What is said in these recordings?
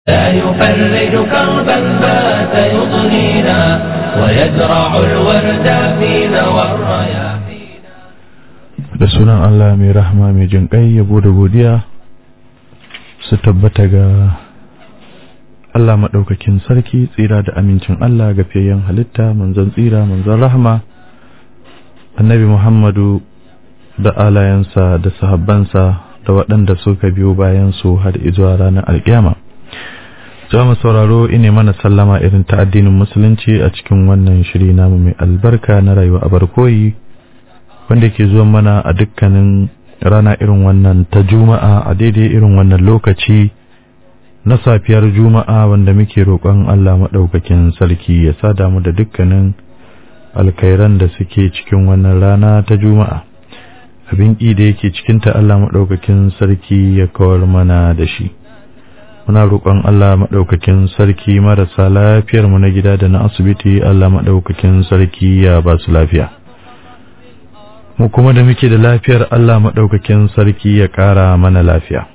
لا يفرج كربا بات يضنينا ويزرع الورد فينا والرياحينا da sunan Allah mai rahama mai jin ƙai yabo da godiya su tabbata ga Allah maɗaukakin sarki tsira da amincin Allah ga fiyayyen halitta manzon tsira manzon rahama annabi Muhammadu da alayensa da sahabbansa da waɗanda suka biyo bayan su har izuwa ranar alƙiyama za mu sauraro ine mana sallama irin ta addinin musulunci a cikin wannan shiri namu mai albarka na rayuwa a barkoyi wanda ke zuwa mana a dukkanin rana irin wannan ta juma'a a daidai irin wannan lokaci na safiyar juma'a wanda muke roƙon Allah maɗaukakin sarki ya sada mu da dukkanin alkhairan da suke cikin wannan rana ta juma'a abin ƙi da yake cikinta Allah maɗaukakin sarki ya kawar mana da shi muna roƙon Allah maɗaukakin sarki marasa lafiyar mu na gida da na asibiti Allah maɗaukakin sarki ya ba su lafiya mu kuma da muke da lafiyar Allah maɗaukakin sarki ya ƙara mana lafiya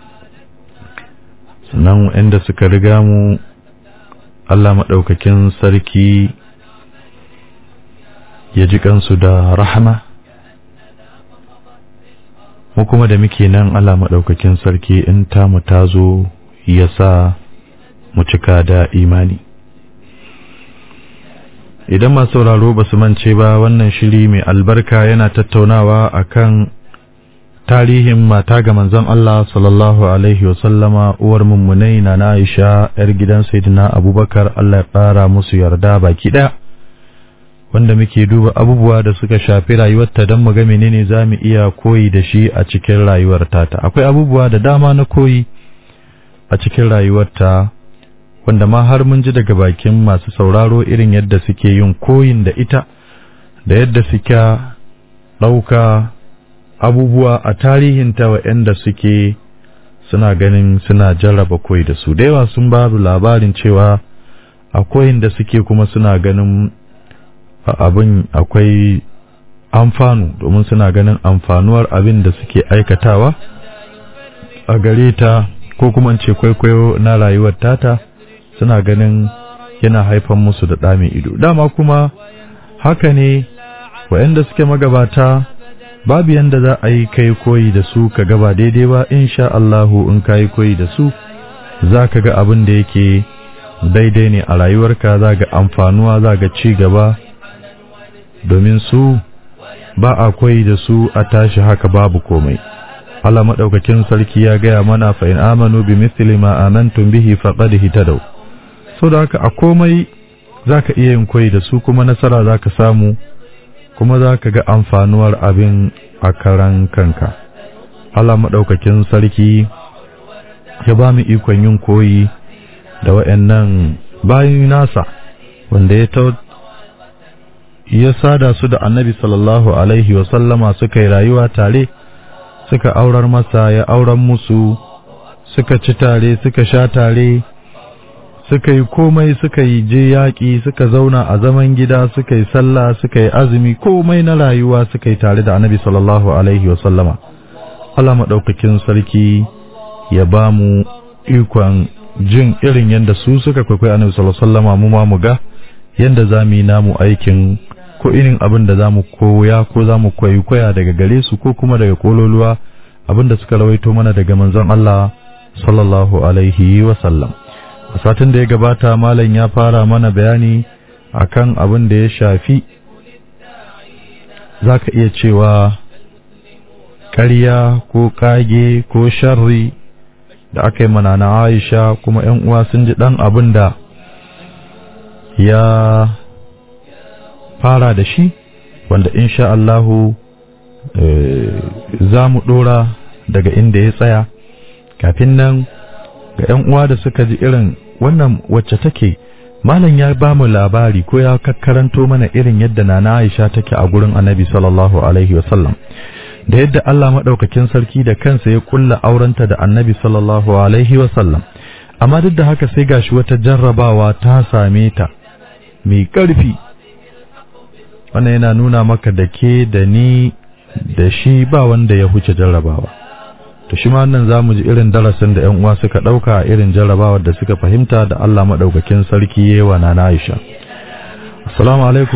sannan inda suka riga mu Allah maɗaukakin sarki ya ji kansu da rahama mu kuma da muke nan Allah maɗaukakin sarki in tamu ta zo ya sa mu cika da imani idan masu sauraro ba su mance ba wannan shiri mai albarka yana tattaunawa akan tarihin mata ga manzon Allah sallallahu alaihi wasallama uwar mummunai na Aisha yar gidan Sayyidina Abubakar Allah ya ƙara musu yarda baki ɗaya wanda muke duba abubuwa da suka shafi rayuwarta don mu ga menene za mu iya koyi da shi a cikin rayuwar tata akwai abubuwa da dama na koyi a cikin rayuwarta wanda ma har mun ji daga bakin masu sauraro irin yadda suke yin koyin da ita da yadda suke ɗauka abubuwa a tarihinta waɗanda suke suna ganin suna jarraba koyi da su da yawa sun babu labarin cewa a koyin da suke kuma suna ganin abin akwai amfanu domin suna ganin amfanuwar abin da suke aikatawa a gare ta ko kuma ce kwaikwayo na rayuwar tata suna ganin yana haifan musu da ɗame ido dama kuma haka ne waɗanda suke magabata babu yanda za a yi kai koyi da su ka gaba daidai ba insha Allahu in ka yi koyi da su za ka ga abin da yake daidai ne a rayuwarka za ga amfanuwa za ga ci gaba domin su ba a koyi da su a tashi haka babu komai Allah madaukakin sarki ya gaya mana fa in amanu bi mithli ma amantum bihi faqad hitadaw so da haka a komai zaka iya yin koyi da su kuma nasara zaka samu kuma zaka ga amfanuwar abin a karan kanka Allah madaukakin sarki ya ba mu ikon yin koyi da wayannan bayin nasa wanda ya ya sada su da annabi sallallahu alaihi wa sallama suka yi rayuwa tare suka aurar masa ya auren musu suka ci tare suka sha tare suka yi komai suka yi je yaƙi suka zauna a zaman gida suka yi sallah suka yi azumi komai na rayuwa suka yi tare da annabi sallallahu alaihi wa sallama Allah maɗaukakin sarki ya ba mu ikon jin irin yadda su suka kwaikwai annabi sallallahu alaihi wa sallama mu ma mu ga yadda za mu yi namu aikin ko irin abin da za mu koya ko za mu kwaikwaya daga gare su ko kuma daga kololuwa abin da suka rawaito mana daga manzon Allah sallallahu alaihi wa sallam a satin da ya gabata malam ya fara mana bayani akan abin da ya shafi zaka iya cewa ƙarya ko kage ko sharri da aka yi mana na Aisha kuma ƴan uwa sun ji dan abin da ya fara da shi wanda insha Allahu za mu ɗora daga inda ya tsaya kafin nan ga 'yan uwa da suka ji irin wannan wacce take malam ya ba mu labari ko ya kakkaranto mana irin yadda nana Aisha take a gurin Annabi sallallahu alaihi wasallam da yadda Allah madaukakin sarki da kansa ya kulla aurenta da Annabi sallallahu alaihi wasallam amma duk da haka sai gashi wata jarrabawa ta same ta mai ƙarfi wannan yana nuna maka da ke da ni da shi ba wanda ya huce jarrabawa to shi ma wannan zamu ji irin darasin da ƴan uwa suka dauka irin jarrabawar da suka fahimta da Allah madaukakin sarki yewa na Aisha assalamu alaikum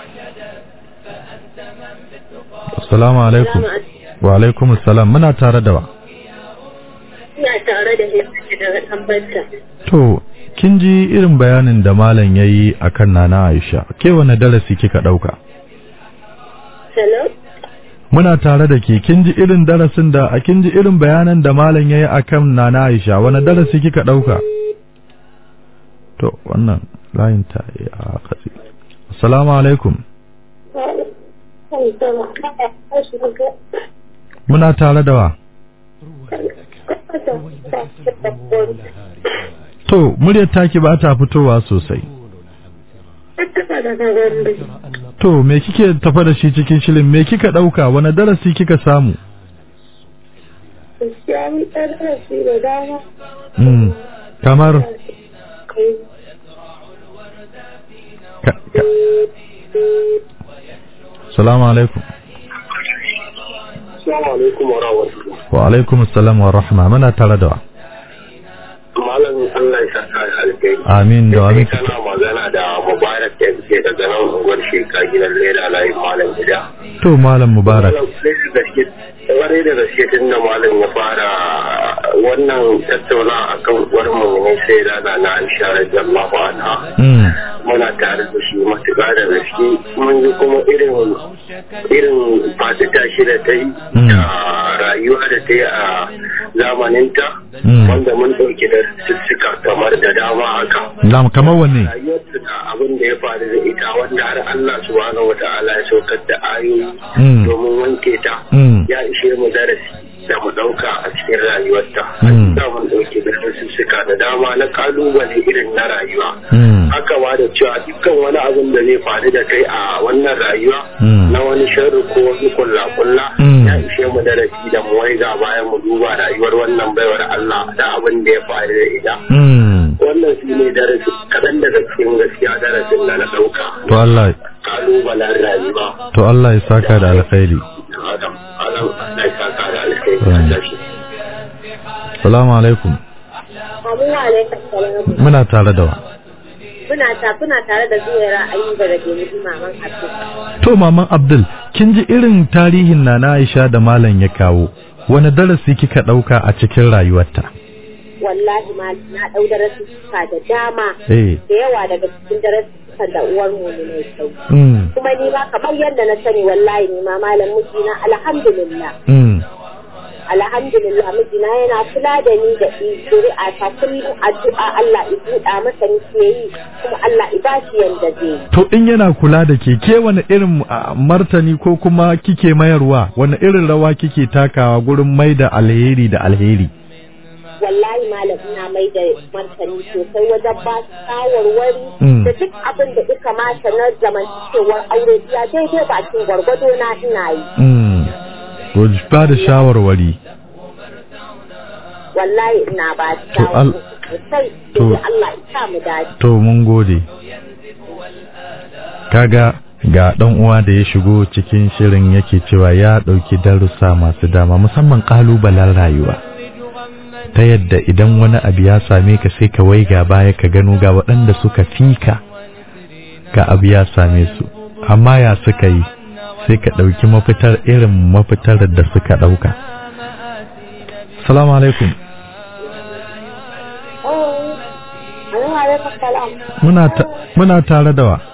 assalamu alaikum wa alaikum assalam muna tare da wa ina tare da shi daga tambata to kin ji irin bayanin da malam yayi akan nana Aisha ke wani darasi kika dauka hello muna tare da ke kin ji irin darasin da a kin ji irin bayanan da malam yayi akan nana Aisha wani darasi kika dauka to wannan layin ta a katsi assalamu alaikum muna tare da wa to muryar taki ba ta fitowa sosai to me kike tafa da shi cikin shirin me kika dauka wani darasi kika samu Mm, kamar ka, ka. salamu alaikum Assalamu alaikum wa rahmatullah. wa alaikum assalam wa rahma muna tare da wa Malam Allah ya saka da alkai. amin da amin Kana magana da Mubarak ya ce daga nan unguwar sheka gidan Leda layin Malam Gida. to malam mubarak Malam sai da gaske wani da gaske tun da Malam ya fara wannan tattauna akan uwar mu ne sai da na Aisha radiyallahu anha. mm. muna tare da shi matuƙa da gaske mun yi kuma irin irin fasita shi da ta yi Mm. da rayuwa da ta yi a zamaninta Mm. wanda mun ɗauki da sussuka kamar da dama haka Lam kamar wanne rayuwarta da abin da ya faru da ita wanda har Allah subhanahu wa ta'ala ya saukar da ayoyi Mm. domin wanke ta Mm. ya ishe mu darasi da mu ɗauka a cikin rayuwarta Mm. da mun ɗauki da sussuka da dama na kalubale irin na rayuwa Mm. haka ba da cewa dukkan wani abin da zai faru da kai a wannan rayuwa Mm. na wani sharri ko wani kulla-kulla Mm. ya ishe mu darasi da mu waiga bayan mu duba rayuwar wannan baiwar Allah da abin da ya faru da ita. Mm. Wannan shi ne darasi kaɗan daga cikin gaskiya darasin da na ɗauka. to Allah Kalubalen rayuwa. to Allah ya saka da alkhairi Adam, Adam, Allah ya saka da alkai. Amin. salamu alaikum Amin wa alaikum salam. muna tare da wa Muna ta kuna tare da zuwaira ayyuba da ke nufi maman Abdul. to maman Abdul kin ji irin tarihin nana Aisha da malam ya kawo wani darasi kika dauka a cikin rayuwarta Wallahi ma na ɗau darasuka da dama eh da yawa daga cikin darasukan da uwar mu ne mai kyau. mm. Kuma ni ma kamar yadda na sani wallahi ni ma malam mijina alhamdulillah. Mm. alhamdulillah mijina yana kula da ni da zuri'a ta kullum addu'a Allah ya buɗa masa nake yi kuma Allah ya bashi yanda zai yi. To in yana kula da ke ke wani irin ah, martani ko kuma kike mayarwa wani irin rawa kike takawa gurin mai da alheri da alheri. wallahi malam ina mai da martani sosai wajen ba su shawarwari Mm. da duk abin da ya kamata na zamantakewar aure biya daidai bakin gwargwado na ina yi Mm. To ba da shawarwari. wallahi ina ba su To al- shawarwari sosai to- sai Allah ya sa mu dace To mun gode. Kaga ga ɗan uwa da ya shigo cikin shirin yake cewa ya ɗauki darussa masu dama musamman ƙalubalen rayuwa. Ta yadda idan wani abu ya same ka sai ka waiga baya ka gano ga waɗanda suka fika ka abu ya same su. Amma ya suka yi sai ka ɗauki mafitar irin mafitar da suka ɗauka. Salamu alaikum. Muna ta- muna tare da wa.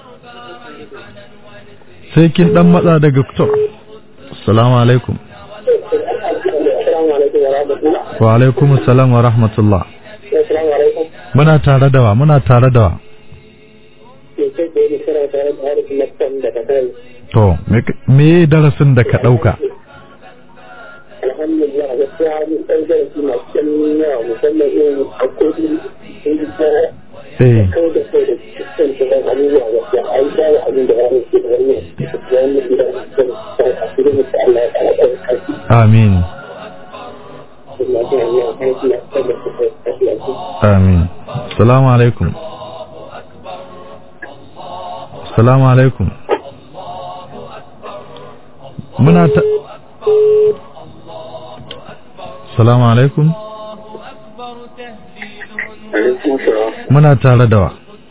Sai kin dan matsa daga to. Assalamu alaikum. Assalamu alaikum wa rahmatullah. Wa alaikum assalam wa rahmatullah. Assalamu alaikum. Muna tare da wa, muna tare da wa. Ke ce da ni kira tare da harafin laktan da ta kai. To, me ka- me darasin da ka dauka? alhamdulillah gaskiya mun ɗan zarafi masu kyan yawa musamman irin haƙoƙi sun ji ta Eh, kau da kai da cikin shirin abubuwa gaskiya an shawo abin da ranar ke da wani da wani gida da ta asirin mutu Allah ya ƙara ɗaukar ƙarfi amin. da na jin hanyar aiki na kan da suka ƙarfi a cikin Amin. Assalamu alaikum. Assalamu alaikum. Muna ta Salamu alaikum. Alaikum salam. Muna tare da wa.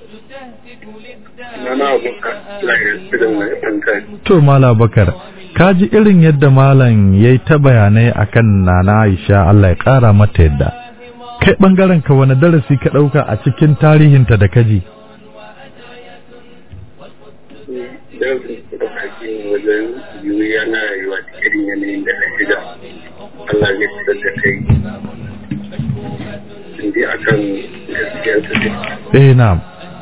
Nana abokan layar filin na ɗan To Mala Bakar, ka ji irin yadda Malam ya yi ta bayanai akan Nana Aisha Allah ya ƙara mata yadda. Kai ɓangaren ka wani darasi ka ɗauka a cikin tarihinta da kaji? Dan su da kake wajen yiwuwa na rayuwa da irin yanayin da na shiga. Allah ya fitar da kai. Indi akan gaskiyar su ne. Eh na'am.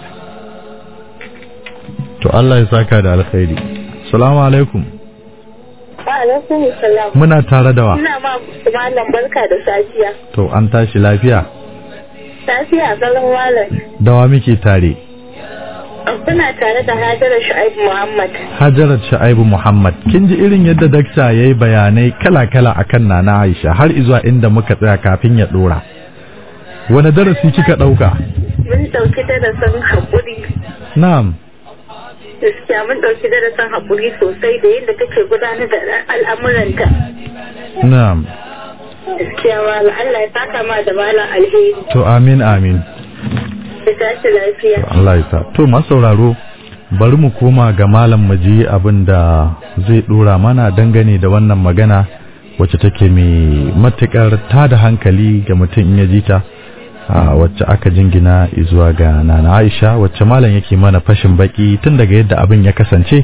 To Allah ya saka da alkhairi. Salamu alaikum. Wa alaikum salam. Muna tare da wa. Ina ma malam barka da safiya. To an tashi lafiya. Safiya galan malam. Dawa muke tare. Kuna tare da Hajara Shu'aib Muhammad. Hajarat Sha'ibu Muhammad. Kin ji irin yadda dakta ya yi bayanai kala-kala akan Nana Aisha har izuwa inda muka tsaya kafin ya ɗora. Wani darasi kika ɗauka? Mun ɗauki darasin haƙuri. Na'am. Gaskiya mun ɗauki darasin haƙuri sosai da yadda take gudanar da al'amuranta. Na'am. Gaskiya malam Allah ya saka ma da malam alheri. To amin amin. Da tashi lafiya. To Allah ya sa. To masu sauraro bari mu koma ga malam mu ji abin da zai dora mana dangane da wannan magana wacce take mai matukar tada hankali ga mutum in ya ji ta a wacce aka jingina zuwa ga Nana Aisha wacce malam yake mana fashin baki tun daga yadda abin ya kasance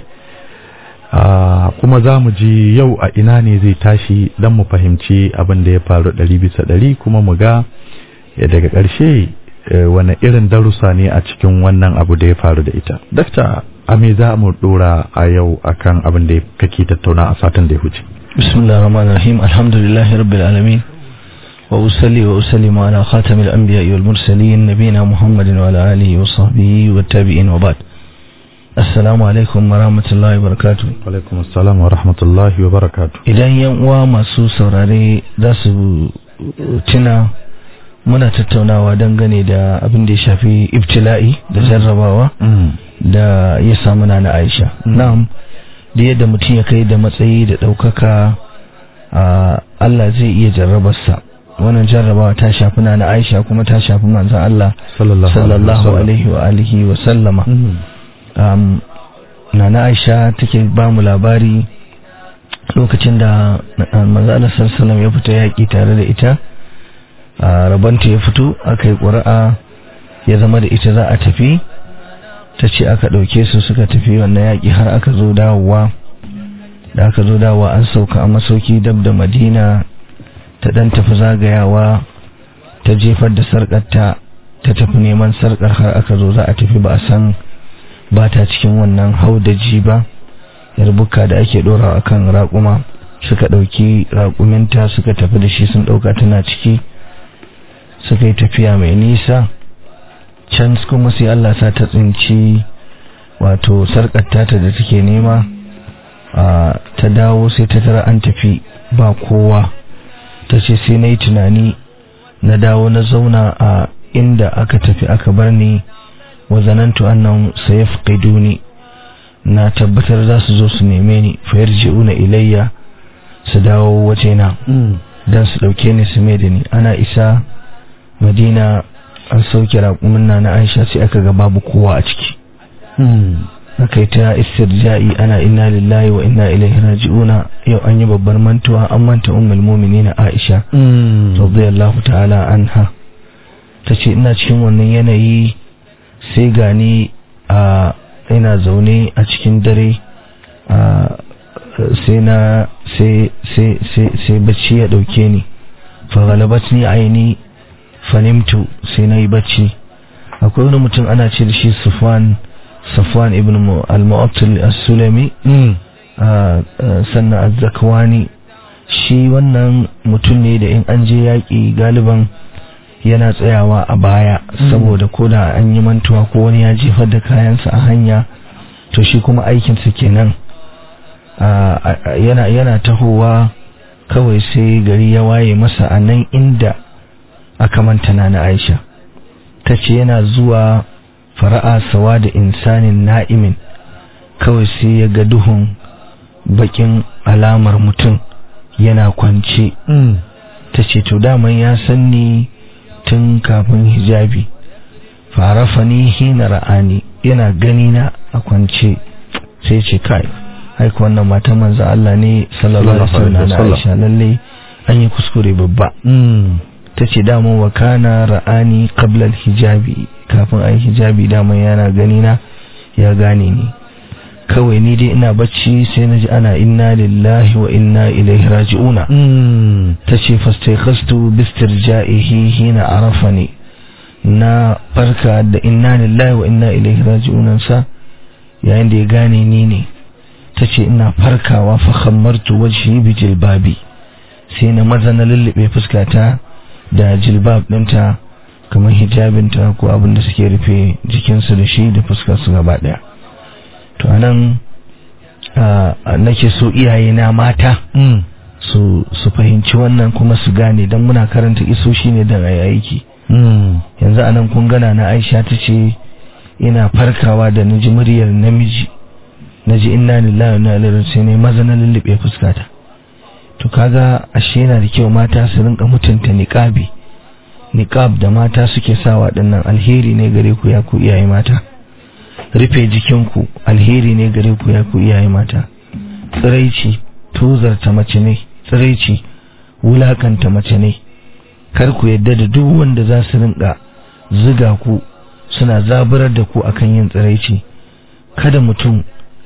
a kuma za mu ji yau a ina ne zai tashi don mu fahimci abin da ya faru ɗari bisa ɗari kuma mu ga ya daga ƙarshe eh, wane irin darussa ne a cikin wannan abu da ya faru da ita. Dakta, a me za mu ɗora a yau akan abin da kake tattauna a satin da ya huce? بسم الله الرحمن الرحيم الحمد لله رب العالمين وأصلي وأسلم على خاتم الأنبياء والمرسلين نبينا محمد وعلى آله وصحبه والتابعين وبعد السلام عليكم ورحمة الله وبركاته Alaikum assalam wa rahmatullahi wa barakatu. idan yan uwa masu saurare za su tuna muna tattaunawa dangane da abin da ya shafi ibtila'i da jarrabawa da ya samu na na Aisha na'am da yadda mutum ya kai da matsayi da ɗaukaka a Allah zai iya jarrabarsa wannan jarrabawa ta shafi na na Aisha kuma ta shafi manzon Allah Sallallahu sallallahu alaihi wa alihi wa sallama um, nana aisha take ba mu labari lokacin da manzo Allah sallallahu ya fita yaƙi tare da ita a rabanta ya fito aka yi ƙuri'a ya zama da ita za a tafi ta ce aka ɗauke su suka tafi wannan yaƙi har aka zo dawowa da aka zo dawowa an sauka a masauki dab da madina ta ɗan tafi zagayawa ta jefar da sarƙarta ta tafi neman sarƙar har aka zo za a tafi ba a san ba ta cikin wannan haudaji ba yarbuka da ake ɗorawa kan raƙuma suka ɗauki raƙuminta suka tafi da shi sun ɗauka tana ciki suka yi tafiya mai nisa can kuma sai Allah sa ta tsinci wato sarƙar ta da take nema a ta dawo sai ta tara an tafi ba kowa ta ce sai na yi tunani na dawo na zauna a inda aka tafi aka bar ni wa zanantu annahum sayafqiduni na tabbatar za su zo su neme ni fa yarji'una ilayya su dawo wajena dan su dauke ni su mai da ni ana isa madina an sauke raƙumin na na aisha sai aka ga babu kowa a ciki aka yi ta istirja'i ana inna lillahi wa inna ilaihi raji'una yau an yi babbar mantuwa an manta ummul mu'minina aisha radiyallahu ta'ala anha tace ina cikin wannan yanayi sai gani a ina zaune a cikin dare sai na sai sai sai sai bacci ya dauke ni fa galabatni aini fanimtu sai na yi bacci akwai wani mutum ana ce da shi Sufwan Safwan ibn al-Mu'attal as-Sulami sannan az-Zakwani shi wannan mutum ne da in an je yaƙi galiban yana tsayawa a baya saboda ko da an yi mantuwa ko wani ya jefar da kayansa a hanya to shi kuma aikinsa kenan yana yana tahowa kawai sai gari ya waye masa a nan inda aka manta na Aisha ta ce yana zuwa fara'a sawa da insanin na'imin kawai sai ya ga duhun bakin alamar mutum yana kwance ta ce to daman ya san ni tun kafin hijabi farafani hina ra'ani yana gani na a kwance sai ce kai aika wannan matan manzo Allah ne sallallahu alaihi wasallam na Aisha lalle an yi kuskure babba ta ce daman wa kana ra'ani qabla hijabi kafin ai hijabi daman yana gani na ya gane ni kawai ni dai ina bacci sai na ji ana inna lillahi wa inna ilaihi raji'una ta ce fastaikhastu bistirja'ihi hina arafani na farka da inna lillahi wa inna ilaihi raji'una sa yayin da ya gane ni ne ta ce ina farkawa fa khammartu wajhi bi jilbabi sai na maza na lullube fuskata da jilbab ɗinta kamar hijabinta ko abin da suke rufe jikinsu da shi da fuskarsu gaba ɗaya to anan nake so iyaye na mata su su fahimci wannan kuma su gane don muna karanta isoshi ne don ayi aiki yanzu anan kun gana na aisha ta ce ina farkawa da naji muryar namiji naji inna lillahi wa inna ilaihi sai ne maza na lullube fuskata to kaga ashe yana da kyau mata su rinka mutunta niqabi niqab da mata suke sawa dinnan alheri ne gare ku ya ku iyaye mata rufe jikinku alheri ne gare ku ya ku iyaye mata tsiraici tuzarta mace ne tsiraici wulakanta mace ne kar ku yadda da duk wanda za su rinka ziga ku suna zaburar da ku akan yin tsiraici kada mutum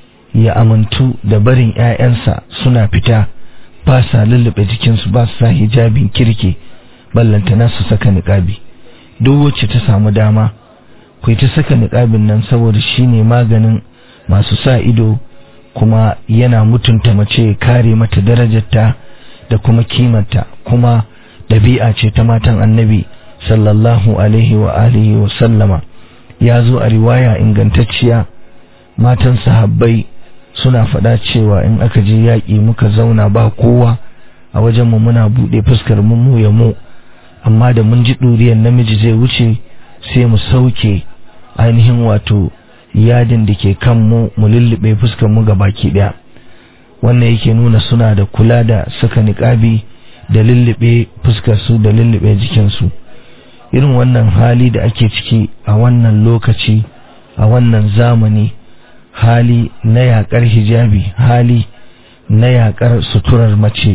ya amintu da barin 'ya'yansa suna fita ba sa lullube jikinsu ba su sa hijabin kirki ballantana su saka niƙabi duk wacce ta samu dama ku ta saka niƙabin nan saboda shi ne maganin masu sa ido kuma yana mutunta mace kare mata darajarta da kuma kimanta kuma ɗabi'a ce ta matan annabi sallallahu alaihi wa alihi wa sallama ya zo a riwaya ingantacciya matan sahabbai suna faɗa cewa in aka je yaƙi muka zauna ba kowa a wajenmu muna buɗe fuskar mu mu ya mu amma da mun ji ɗuriyar namiji zai wuce sai mu sauke ainihin wato yadin da ke kan mu mu lullube fuskar mu ga baki ɗaya wannan yake nuna suna da kula da saka niƙabi da lullube fuskar su da lullube jikinsu irin wannan hali da ake ciki a wannan lokaci a wannan zamani hali na yaƙar hijabi hali na yaƙar suturar mace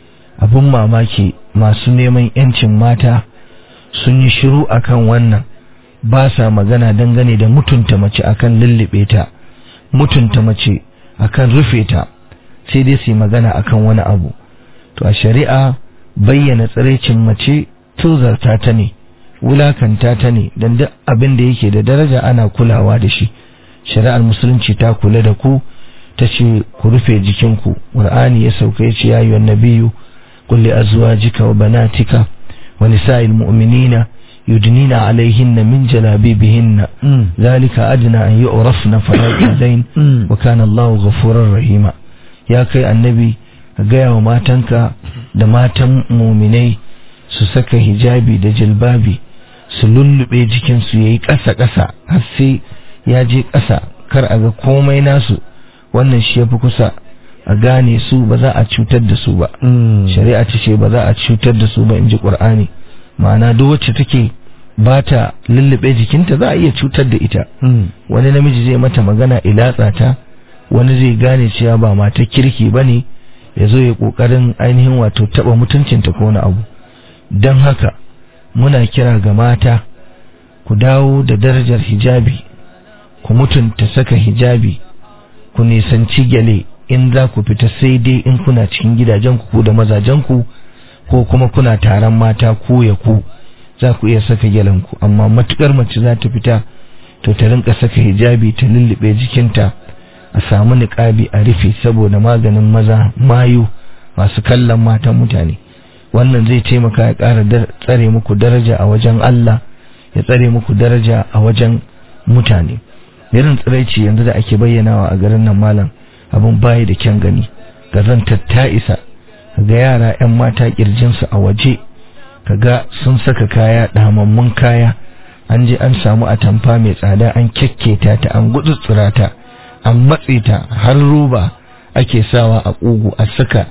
abin mamaki masu neman 'yancin mata sun yi shiru akan wannan ba sa magana dangane da mutunta mace akan lullube ta mutunta mace akan rufe ta sai dai su yi magana akan wani abu to a shari'a bayyana tsiraicin mace tuzarta ta ne wulakanta ta ne don duk abin da yake da daraja ana kulawa da shi shari'ar musulunci ta kula da ku ta ce ku rufe jikinku ƙur'ani ya sauka ya ce ya yi nabiyu kulli azwajika wa banatika wa nisa'il mu'minina yudnina alaihinna min jalabibihinna zalika adna an yu'rafna fala yudain wa kana Allahu ghafurur rahima ya kai annabi ka gaya wa matanka da matan muminai su saka hijabi da jilbabi su lullube jikinsu yayi ƙasa-ƙasa har sai ya je ƙasa kar a ga komai nasu wannan shi ya fi kusa a gane su ba za a cutar da su ba shari'a ta ce ba za a cutar da su ba in ji ƙur'ani ma'ana duk wacce take ba ta lullube jikinta za a iya cutar da ita wani namiji zai mata magana ilatsa ta wani zai gane cewa ba mata kirki ba ne ya zo ya ƙoƙarin ainihin wato taɓa mutuncinta ko wani abu don haka muna kira ga mata ku dawo da darajar hijabi ku mutunta saka hijabi ku nisanci gyale in za ku fita sai dai in kuna cikin gidajenku ku da mazajenku ko kuma kuna taron mata ku ya ku za ku iya saka gyalenku amma matukar mace za ta fita to ta rinka saka hijabi ta lullube jikinta a samu niƙabi a rufe saboda maganin maza mayu masu kallon matan mutane wannan zai taimaka ya ƙara tsare muku daraja a wajen Allah ya tsare muku daraja a wajen mutane irin tsiraici yanzu da ake bayyanawa a garin nan malam abin bayi da kyan gani gazantar ta isa ga yara 'yan mata kirjinsu a waje kaga sun saka kaya damammun kaya an je an samu atamfa mai tsada an kyakketa ta an gutsutsura ta an matse ta har roba ake sawa a ƙugu a saka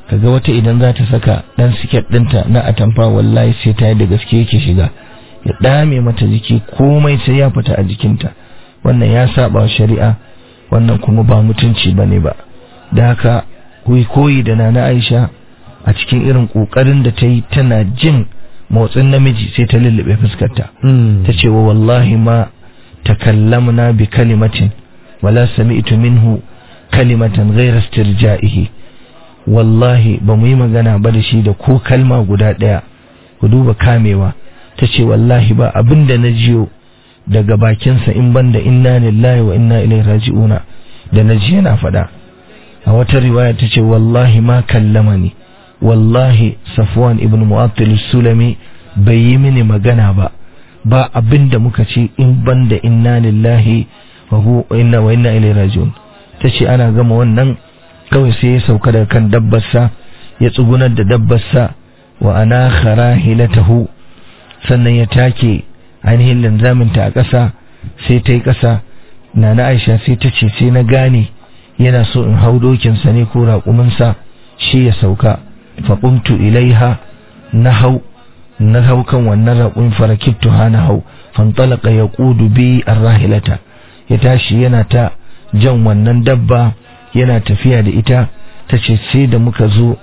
kaga wata idan za ta saka dan siket ɗinta na atamfa wallahi sai ta yi da gaske yake shiga ya dame mata jiki komai sai ya fita a jikinta wannan ya saba wa shari'a wannan kuma ba mutunci bane ba da haka kuyi koyi da nana Aisha a cikin irin kokarin da ta yi tana jin motsin namiji sai ta lullube fuskarta ta ce wa wallahi ma takallamna bi kalimatin wala sami'tu minhu kalimatan ghayra istirja'ihi wallahi ba mu yi magana ba da shi da ko kalma guda ɗaya ku duba kamewa ta ce wallahi ba abin da na jiyo daga bakinsa in banda inna lillahi wa inna ilaihi raji'una da na ji yana faɗa a wata riwaya ta ce wallahi ma kallama ni wallahi safwan ibn mu'attil sulami bai yi mini magana ba ba abin da muka ce in banda inna lillahi wa inna wa inna ilaihi raji'un ta ce ana gama wannan kawai sai ya sauka daga kan dabbarsa ya tsugunar da dabbarsa wa ana kharahilatahu sannan ya take ainihin linzaminta a ƙasa sai ta yi ƙasa na na aisha sai ta ce sai na gane yana so in hau dokinsa ne ko raƙuminsa shi ya sauka faƙumtu ilaiha na hau na hau kan wannan raƙumin farakittu ha na hau fantalaka ya ƙudu bi rahilata ya tashi yana ta jan wannan dabba yana tafiya da ita ta ce sai da muka zo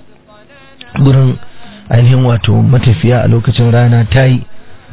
gurin ainihin wato matafiya a lokacin rana ta yi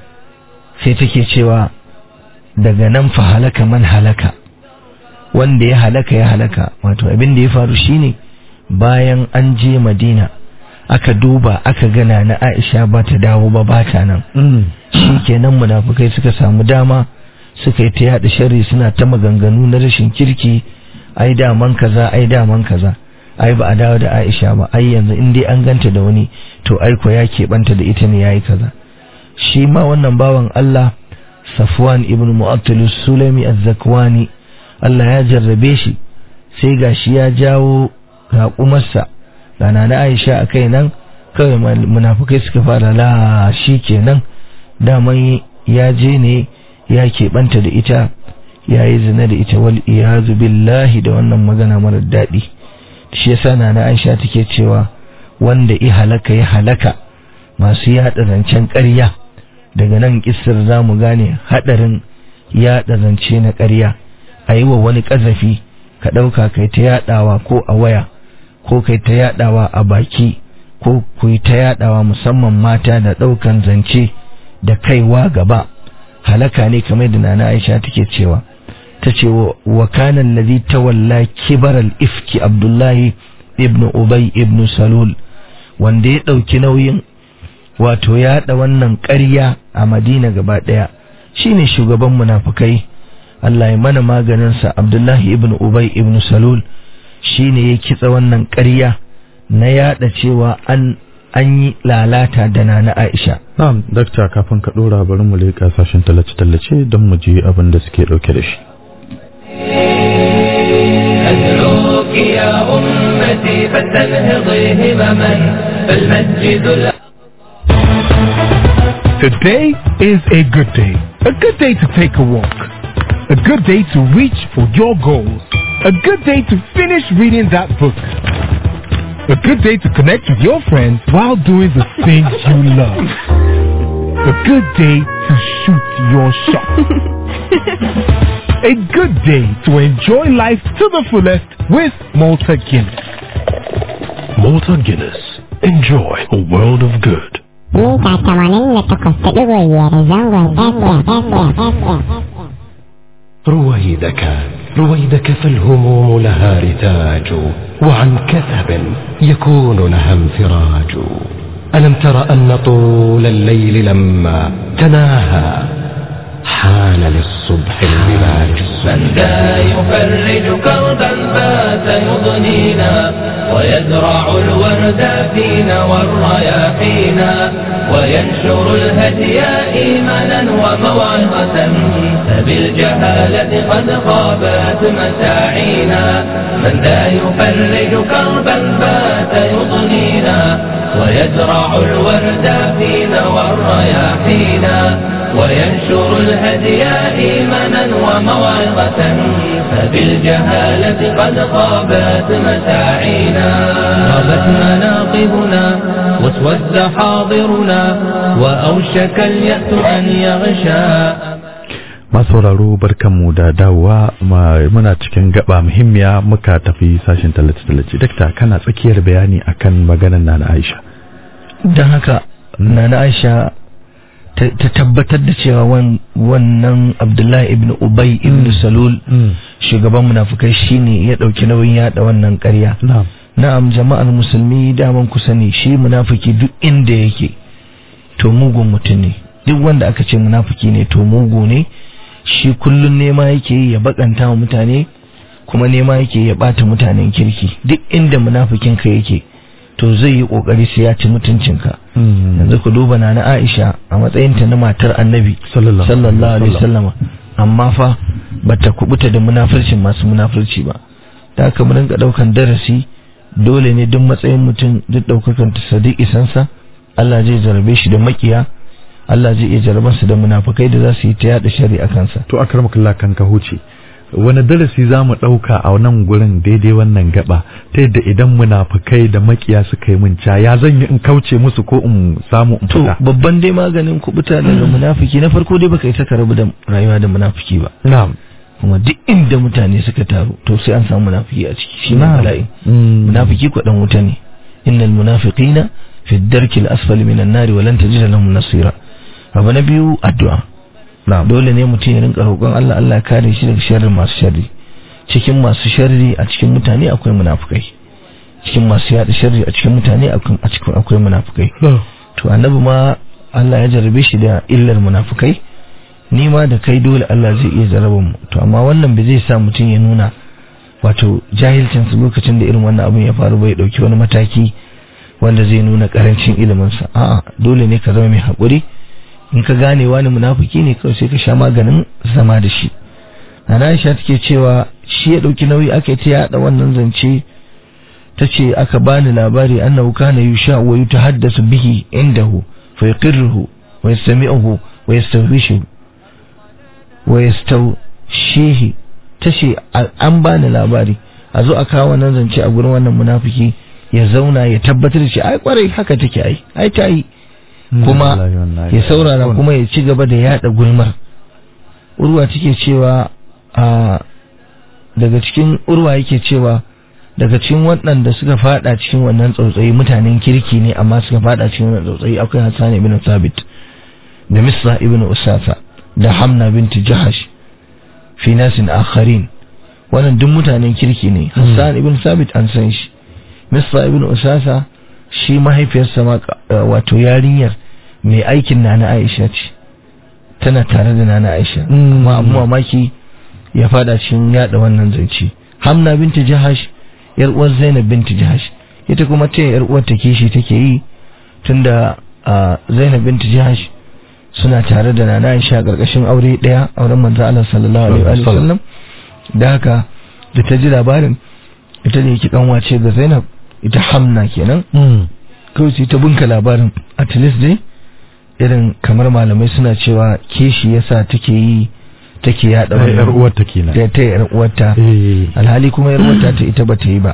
sai take cewa daga nan fa halaka man halaka wanda ya halaka ya halaka wato abin da ya faru shine bayan an je madina aka duba aka gana na aisha ba ta dawo ba ba ta nan shi kenan munafukai suka samu dama suka yi ta yada sharri suna ta maganganu na rashin kirki ai daman kaza ai daman kaza ai ba a dawo da Aisha ba ai yanzu in dai an ganta da wani to ai ko ya keɓanta da ita ne yayi kaza shi ma wannan bawan Allah Safwan ibn Mu'attal Sulami Az-Zakwani Allah ya jarrabe shi sai gashi ya jawo raƙumarsa rana na Aisha a kai nan kawai munafukai suka fara la shi kenan daman ya je ne ya keɓanta da ita ya yi zina da ita wal iyazu billahi da wannan magana marar daɗi shi yasa na na Aisha take cewa wanda i halaka ya halaka masu yaɗa zancen ƙarya daga nan kissar za mu gane haɗarin yaɗa zance na ƙarya a yi wa wani ƙazafi ka ɗauka kai ta yaɗawa ko a waya ko kai ta yaɗawa a baki ko ku yi ta yaɗawa musamman mata da ɗaukan zance da kaiwa gaba halaka ne kamar da nana Aisha take cewa ta ce wa kanan ladhi tawalla kibar al-ifki Abdullahi ibn Ubay ibn Salul wanda ya dauki nauyin wato ya haɗa wannan ƙarya a Madina gaba ɗaya shine shugaban munafukai Allah ya mana maganin sa Abdullahi ibn Ubay ibn Salul shine ya kitsa wannan ƙarya na yada cewa an an yi lalata da nana Aisha na'am dakta kafin ka dora bari mu leƙa sashen tallace-tallace don mu ji abin da suke dauke da shi أدعوك يا أمتي فلتنهضي همما فالمسجد الأ... Today is a good day. A good day to take a walk. A good day to reach for your goals. A good day to finish reading that book. A good day to connect with your friends while doing the things you love. A good day to shoot your shot. A good day to enjoy life to the fullest with Malta Guinness. Malta Guinness. Enjoy a world of good. mita tamanin da takwas da ɗigo biyar zangon FM. رويدك رويدك فالهموم لها رتاج وعن كثب يكون لها انفراج ألم تر أن طول الليل لما تناهى حان للصبح البلاج من ذا يفرج كربا بات يضنينا ويزرع الورد فينا والرياحينا وينشر الهدي إيمانا وموعظة فبالجهالة قد خابت مساعينا من ذا يفرج كربا بات يضنينا ويزرع الورد فينا والرياحينا وينشر الهدي إيمانا وموعظة فبالجهالة قد خابت مساعينا غابت مناقبنا واسود حاضرنا وأوشك اليأس أن يغشى masauraro barkanmu da dawowa muna cikin gaba muhimmiya muka tafi sashen tallace-tallace dakta kana tsakiyar bayani akan maganar nana aisha don haka nana aisha ta tabbatar da cewa wannan abdullahi ibn ubay ibn salul shugaban munafukai shine ya dauki nauyin yada wannan karya na'am jama'ar musulmi daman ku sani shi munafiki duk inda yake to mugun mutum ne duk wanda aka ce munafiki ne to mugu ne shi kullun nema yake yi ya bakanta wa mutane kuma nema yake ya bata mutanen kirki duk inda munafikin ka yake to zai yi kokari sai ya ci mutuncinka yanzu ku duba na na Aisha a matsayin ta na matar Annabi sallallahu alaihi wasallam amma fa bata kubuta da munafircin masu munafirci ba da haka mun rinka daukan darasi dole ne duk matsayin mutum duk daukakan ta sadiq isansa Allah zai jarabe shi da makiya Allah zai iya jarabansa da munafukai da za su yi ta yada shari'a kansa to akramakallah kan ka huce wani darasi za mu ɗauka a nan gurin daidai wannan gaba ta yadda idan munafukai da makiya suka yi min ca ya zan yi in kauce musu ko in samu in to fita babban dai maganin kubuta daga munafiki na farko dai baka isa ka rabu da rayuwa da munafiki ba na'am kuma duk inda mutane suka taru to sai an samu munafiki a ciki shi ne Na'am. bala'i Mm. munafiki ko dan wuta ne innal munafiqina fi ad-darki al-asfali minan nari wa lan tajida lahum nasira abu na biyu addu'a na'am dole ne mutum ya rinka roƙon Allah Allah ya kare shi daga sharrin masu sharri cikin masu sharri a cikin mutane akwai munafukai cikin masu yada sharri a cikin mutane akwai a cikin akwai munafukai to annabi ma Allah ya jarabe shi da illar munafukai ni ma da kai dole Allah zai iya jarabar mu to amma wannan bai zai sa mutum ya nuna wato jahilcin su lokacin da irin wannan abin ya faru bai dauki wani mataki wanda zai nuna karancin ilimin sa a'a dole ne ka zama mai hakuri in ka gane wani munafiki ne kawai sai ka sha maganin zama da shi Nana Aisha take cewa shi ya dauki nauyi aka yi ta yada wannan zance ta ce aka bani labari annahu kana yusha wa yutahaddasu bihi indahu fa yaqirruhu wa yastami'uhu wa yastawhishu wa yastawshihi tace an bani labari a zo a kawo wannan zance a gurin wannan munafiki ya zauna ya tabbatar da shi ai kwarai haka take ai ai ta yi kuma ya saurara kuma ya ci gaba da yada gulmar urwa take cewa a daga cikin urwa yake cewa daga cikin waɗanda suka fada cikin wannan tsautsayi mutanen kirki ne amma suka fada cikin wannan tsautsayi akwai Hassan ibn Thabit da Misra ibn Usasa da Hamna binti Jahash fi nasin akharin wannan duk mutanen kirki ne Hassan ibn Thabit an san shi Misra ibn Usasa shi mahaifiyarsa ma wato yarinyar mai aikin Nana Aisha ce tana tare da Nana Aisha amma abu mamaki ya fada cikin yada wannan zance Hamna binti Jahash yar uwar Zainab binti Jahash ita kuma ta yar uwar ta kishi take yi tunda Zainab binti Jahash suna tare da Nana Aisha karkashin aure daya auren manzo Allah sallallahu alaihi wa sallam da haka da ta ji labarin ita ne yake kanwace ga Zainab ita Hamna kenan kawai sai ta bunka labarin at least dai irin kamar malamai suna cewa kishi yasa take yi take yada wannan yar uwarta kenan da ta yar uwarta alhali kuma yar uwarta ta ita bata yi ba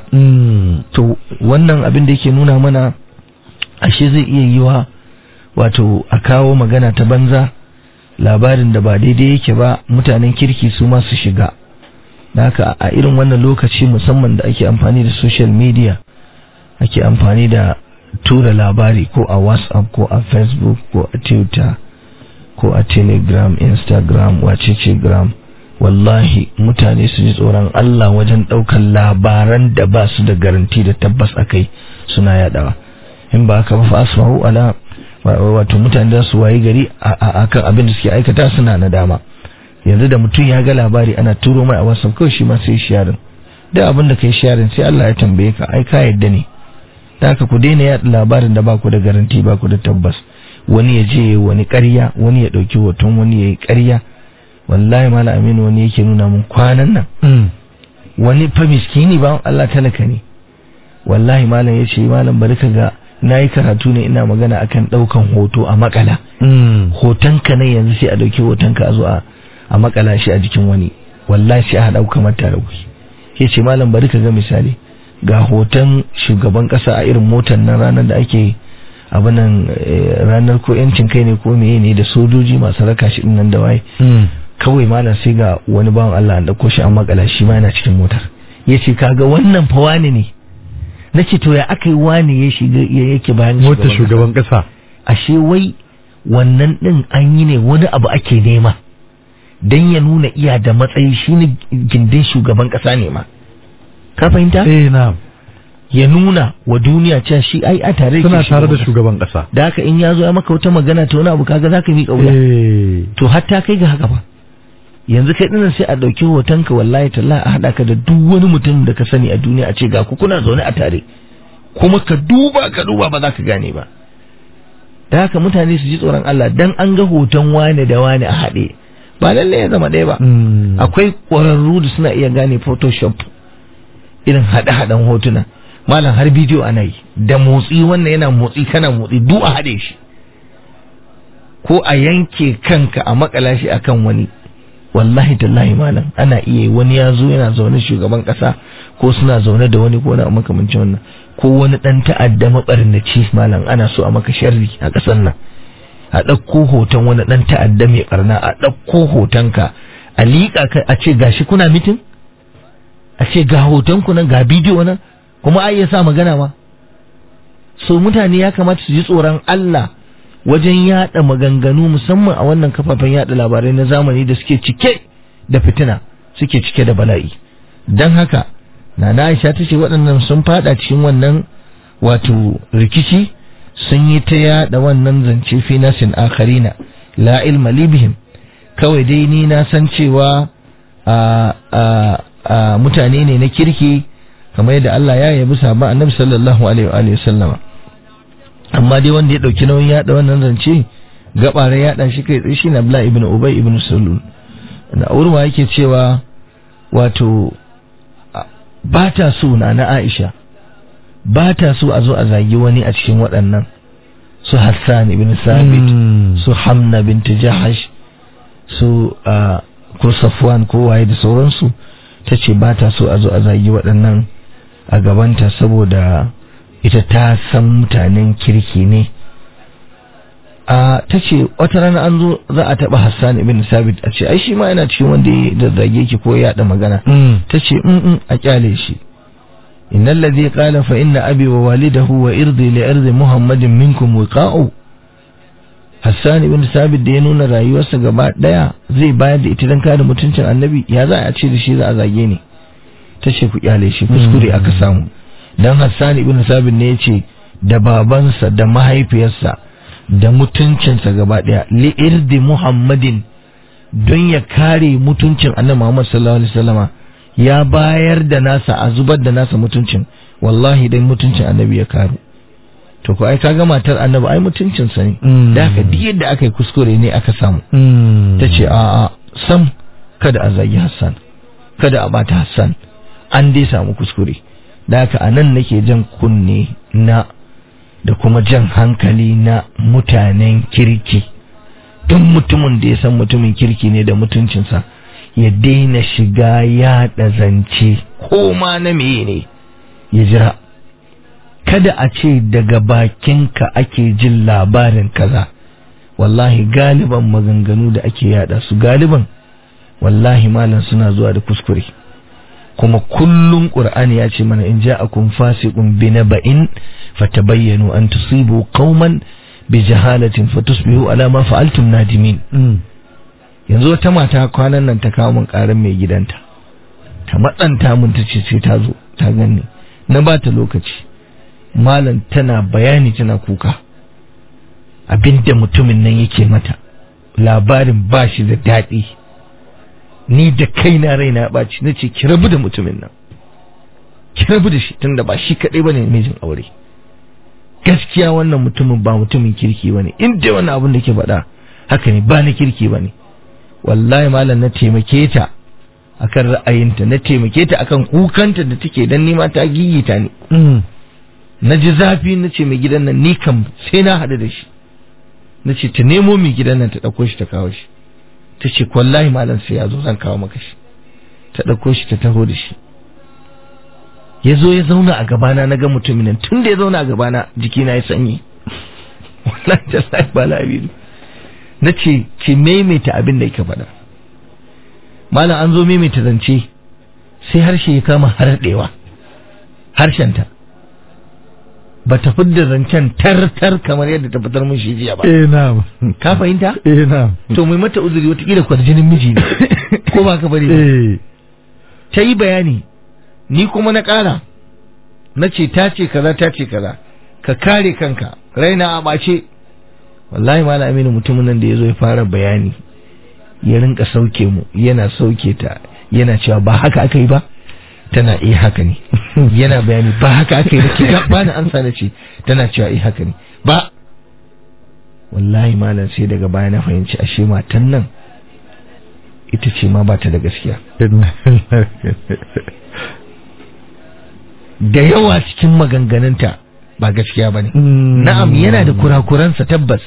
to wannan abin da yake nuna mana ashe zai iya yiwa wato a kawo magana ta banza labarin da ba daidai yake ba mutanen kirki su ma su shiga da haka a irin wannan lokaci musamman da ake amfani da social media ake amfani da tura labari ko a whatsapp ko a facebook ko a twitter ko a telegram instagram wacece gram wallahi mutane su ji tsoron Allah wajen ɗaukar labaran da ba su da garanti da tabbas a kai suna yadawa in ba haka ba fa asma'u ala wato mutane da su wayi gari a kan abin da suke aikata suna nadama yanzu da mutum ya ga labari ana turo mai a whatsapp kawai shi ma sai sharing da abin da kai sharing sai Allah ya tambaye ka ai ka yadda ne da haka ku daina yaɗa labarin da ba ku da garanti ba ku da tabbas wani ya je wani ƙarya wani ya ɗauki hoton wani ya yi ƙarya wallahi mala aminu wani yake nuna mun kwanan nan wani fa miskini ba Allah talaka ne wallahi malam ya ce malam bari ka ga na yi karatu ne ina magana akan ɗaukan hoto a makala hotonka ne yanzu sai a ɗauki hotonka a zo a makala shi a jikin wani wallahi sai a ɗauka mata da kuke ya ce malam bari ka ga misali ga hoton shugaban ƙasa a irin motar nan ranar da ake abinan ranar ko yancin kai ne ko meye ne da sojoji masu raka shi nan da waye kawai malam sai ga wani bawan Allah an dauko shi an makala shi ma yana cikin motar yace kaga wannan fa wani ne nace to ya aka yi wani ya shiga yake bayan motar shugaban kasa ashe wai wannan din an yi ne wani abu ake nema dan ya nuna iya da matsayi shine gindin shugaban kasa ne ma ka fahimta eh na'am ya nuna wa duniya cewa shi ai a tare suna tare da shugaban kasa da haka in ya zo ya maka wata magana ta wani abu kaga zaka miƙa wuya to hatta kai ga haka ba yanzu kai dinnan sai a ɗauki hotonka wallahi tallahi a haɗa ka da duk wani mutum da ka sani a duniya a ce ga ku kuna zaune a tare kuma ka duba ka duba ba za ka gane ba da haka mutane su ji tsoron Allah dan an ga hoton wane da wane a haɗe ba lallai ya zama ɗaya ba akwai ƙwararru da suna iya gane photoshop irin haɗe-haɗen hotuna malam har bidiyo ana yi da motsi wannan yana motsi kana motsi duk a haɗe shi ko a yanke kanka a makala shi akan wani wallahi tallahi malam ana iya wani ya zo yana zaune shugaban kasa ko suna zaune da wani ko na makamancin wannan ko wani dan ta'adda mabarnaci malam ana so a maka sharri a kasan nan a ɗauko hoton wani dan ta'adda mai barna a ɗauko hotonka a liƙa ka a ce gashi kuna mitin a ce ga hoton ku nan ga bidiyo nan kuma ai ya sa magana ma so mutane ya kamata su ji tsoron Allah wajen yada maganganu musamman a wannan kafafen yada labarai na zamani da suke cike da fitina suke cike da bala'i don haka nana Aisha ta ce waɗannan sun fada cikin wannan wato rikici sun yi ta yada wannan zance fi nasin akharina la ilma libihim kawai dai ni na san cewa a mutane ne na kirki kamar yadda Allah ya yabi sahaba annabi sallallahu alaihi wa sallama amma dai wanda ya dauki nauyin yada wannan zance gabare yada shi kai tsaye shi na Abdullah ibn Ubay ibn Sulul da urma yake cewa wato ba ta so na na Aisha ba ta so a zo a zagi wani a cikin waɗannan su Hassan ibn Sabit su Hamna bint Jahash su ko Safwan ko waye da sauransu ta ce ba ta so a zo a zagi waɗannan a gabanta saboda ita ta san mutanen kirki ne a ta ce wata rana an zo za a taɓa Hassan ibn Sabit a ce ai shi ma yana cikin wanda ya zazzage ki ko ya magana ta ce in a kyale shi inna allazi qala fa inna abi wa walidahu wa irdi li irdi muhammadin minkum wiqa'u Hassan ibn Sabit da ya nuna rayuwarsa gaba daya zai bayar da ita dan kare mutuncin annabi ya za a ce da shi za a zage ni ta ce ku kyale shi kuskure aka samu dan Hassan ibn Sabit ne yace da babansa da mahaifiyarsa da mutuncinsa gaba daya li irdi Muhammadin don ya kare mutuncin Annabi Muhammad sallallahu alaihi wasallama ya bayar da nasa a zubar da nasa mutuncin wallahi dai mutuncin Annabi ya karu to ko ai kaga matar Annabi ai mutuncin sa ne da haka duk yadda aka yi kuskure ne aka samu tace a a sam kada a zagi Hassan kada a bata Hassan an dai samu kuskure da haka anan nake jan kunne na da kuma jan hankali na mutanen kirki duk mutumin da ya san mutumin kirki ne da mutuncinsa ya daina shiga yaɗa zance ko ma na meye ne ya jira kada a ce daga bakinka ake jin labarin kaza wallahi galiban maganganu da ake yada su galiban wallahi malam suna zuwa da kuskure kuma kullum qur'ani ya ce mana in ja'akum fasiqun binaba'in fatabayyanu an tusibu qauman bi jahalatin fatusbihu ala ma fa'altum nadimin yanzu wata mata kwanan nan ta kawo min karan mai gidanta ta matsanta mun ta ce sai ta zo ta ganni na ba ta lokaci malam tana bayani tana kuka abinda mutumin nan yake mata labarin ba shi da daɗi ni da kaina raina ya ɓaci na ce ki rabu da mutumin nan ki rabu da shi tunda ba shi kaɗai bane mijin aure gaskiya wannan mutumin ba mutumin kirki bane in dai wannan abin da ke faɗa haka ne ba na kirki bane wallahi malam na taimake ta akan ra'ayinta na taimake ta akan kukanta da take dan nima ta gigita ni na ji zafi na ce mai gidan nan ni kam sai na haɗu da shi na ce ta nemo mai gidan nan ta ɗauko shi ta kawo shi ta ce wallahi malam sai ya zo zan kawo maka shi ta ɗauko shi ta taho da shi ya zo ya zauna a gabana na ga mutumin nan tun da ya zauna a gabana jikina ya sanyi wallahi tallahi ba labiru na ce ki maimaita abin da yake faɗa malam an zo maimaita zance sai harshe ya kama harɗewa harshenta ba ta fidda zancen tar-tar kamar yadda ta fitar mun shi jiya ba eh na'am ka fahimta eh na'am to mai mata uzuri watakila kwarjinin miji ne ko ba ka bari ba eh ta yi bayani ni kuma na ƙara na ce ta ce kaza ta ce kaza ka kare kanka raina a ɓace wallahi ma aminu mutumin nan da ya zo ya fara bayani ya rinka sauke mu yana sauke ta yana cewa ba haka aka yi ba tana iya haka ne yana bayani ba haka aka yi ba ki ga bani ansa na ce tana cewa iya haka ne ba wallahi malam sai daga baya na fahimci ashe matan nan ita ce ma ba ta da gaskiya da yawa cikin maganganunta ba gaskiya ba ne na'am yana da kurakuransa tabbas